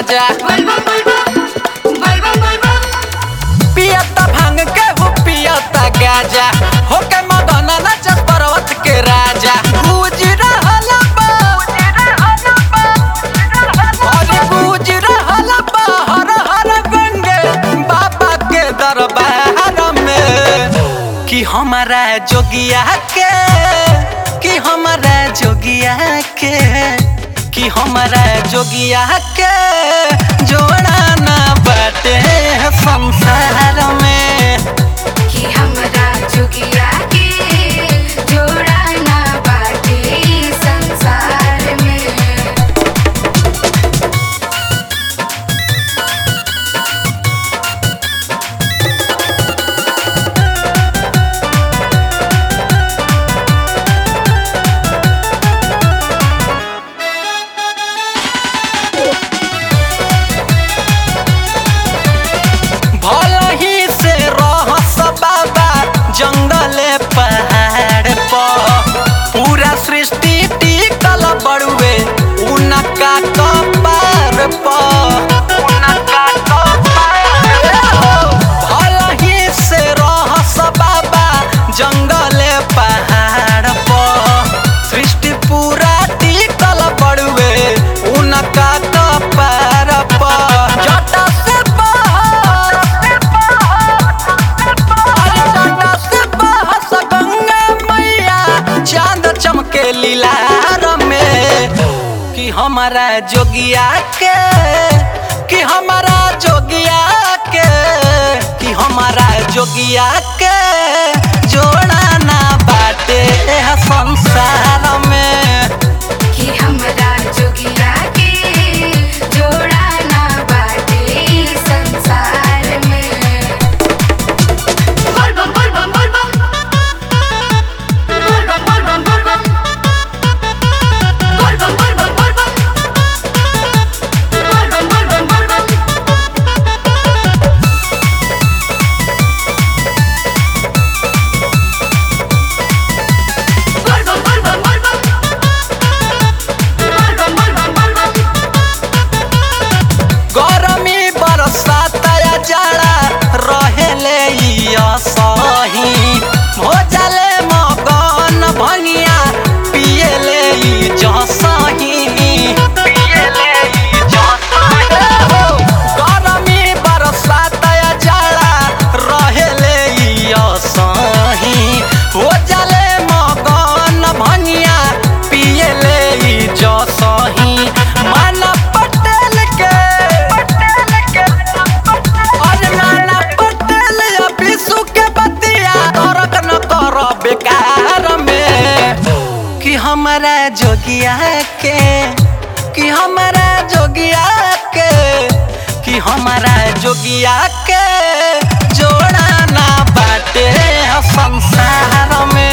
गाजा बलबम बलबम बलबम बलबम पियता भांग के हो पियता गाजा होके मदन नचत पर्वत के राजा गूंज रहल बा अरे गूंज रहल बा हर हर गंगे बाबा के दरबार में कि हमारा जोगिया के कि हमारा जोगिया के कि हमारा जोगिया के जोड़ा ना बाटे संसार में कि हमरा जोगिया के जोड़ा ना बाटे संसार में भलही से रहस बाबा जंगले पहाड़ पर पूरा सृष्टि टिकल बड़ुए उनका कपार पर उनका कपार पर। भलही से रहस बाबा जंगले पहाड़ पर सृष्टि पूरा टिकल बड़ुए उनका कपार पर जटा से बहस अरे जटा से बहस गंगा मैया चांद चमके लीलार में कि हमारा जोगिया के कि हमारा जोगिया के कि हमारा जोगिया के जोड़ा ना बाटे एह संसार में कि हमरा जोगिया के जोड़ा ना बाटे संसार में बलबम बलबम बलबम बलबम बलबम बलबम बलबम बलबम बलबम बलबम बलबम बलबम बलबम बलबम बलबम बलबम बलबम बलबम गरमी बरसात या जाड़ा रहेले ई असही भोजले मगन भनिया पियले ई जसही पियले ई जसही हो गरमी बरसात या जाड़ा रहेले ई असही भोजले मगन भनिया पियले ई जसही मन पटेल के अरे नाना पटेल या विशु के बतिया तोरक न कर बेकार में कि हमारा जोगिया के कि हमारा जोगिया के कि हमारा जोगिया के जोड़ा ना बाटे संसार में